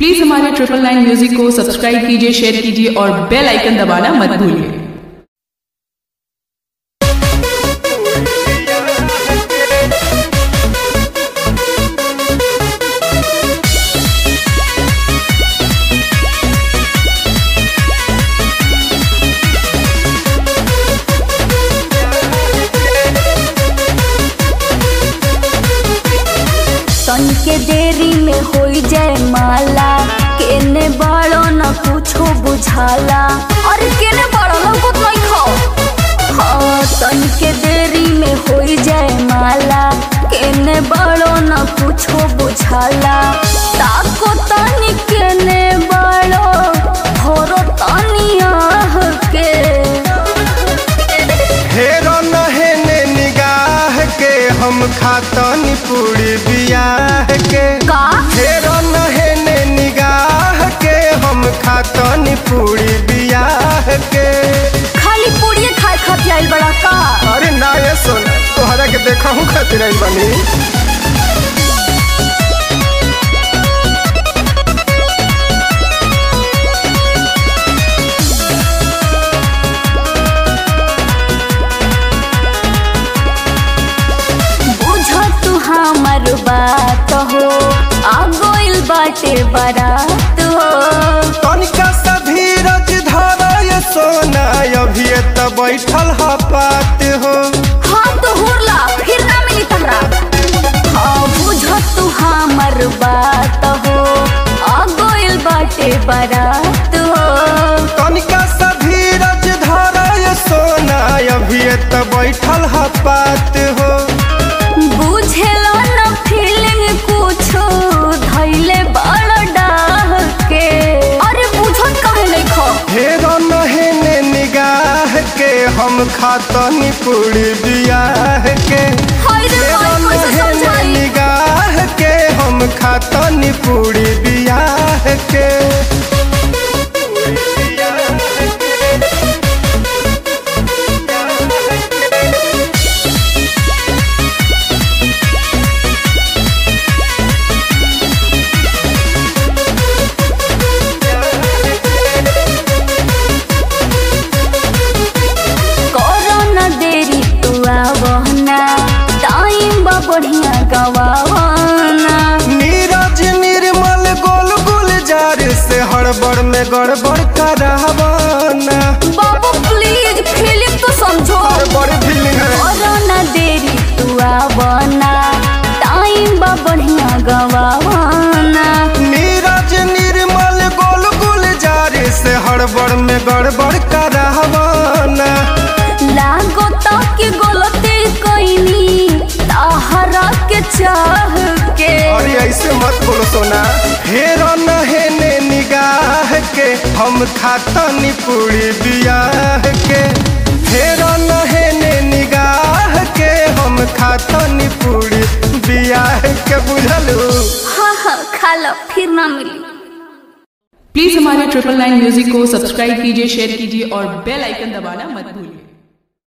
please हमारे triple nine music को subscribe कीजिए शेयर कीजिए और बेल आइकन दबाना मत भूलिए तन के देरी में होई जाए माला केने बड़ो न कुछो बुझाला अरे केने बड़ो न कुछ नहीं खाओ हाँ तन के देरी में होई जाए माला केने बड़ो न कुछो बुझाला ताको तनी केने बड़ो भरो तनी आह के हेरो नहेने निगाह के हम खातनी पूरी बियाह के का हेरो नहेने निगाह के हम खातनी पूरी बियाह के खाली पूड़िए खाए खातिर आइल बड़ा का अरे ना ये सुन तोहरा के देखा हूँ खातिर आई बनी बुझ तू हमर बात हो आ गइल बाटे बारात हो तनिका सा धीरज धरा ये सोना अभी त बैठल ह पात हो हाँ तो हुरला फिर ना मिली तहरा हाँ बुझ तू हमर बात हो आ गइल बाटे बारात हो तनिका सा धीरज धरा ये सोना अभी त बैठल ह पात हो बुझेला न फीलिंग कुछो धैले बड़ डाह के अरे बुझत काहे नहीं खो हेरो नहेने निगाह के हम खातनी पूरी बियाह के हाय रे हेरो हाय कैसे नहेने समझाई निगाह के हम खातनी पूरी बियाह के करो न देरी तू आवना टाइम बा बढ़िया गवावना नीरज निर्मल गोल गुलजार से हड़बड़ में गड़बड़ करावाना बाबू प्लीज फिल्म तो समझो हड़बड़ फीलिंग है करो न देरी तू आवना टाइम बा बढ़िया गवावना नीरज निर्मल गोल गुलजार से हड़बड़ में गड़बड़ करावाना लागो तक गलती कइनी ताहरा के चाह के अरे ऐसे मत बोलो सोना हेरो नहेने निगाह के हम खातनी पूरी बियाह के हेरो नहेने निगाह के हम खातनी पूरी बियाह के बुझलू हाँ हाँ खा लो फिर ना मिली प्लीज हमारे ट्रिपल नाइन म्यूजिक को सब्सक्राइब कीजिए शेयर कीजिए और बेल आइकन दबाना मत भूलिए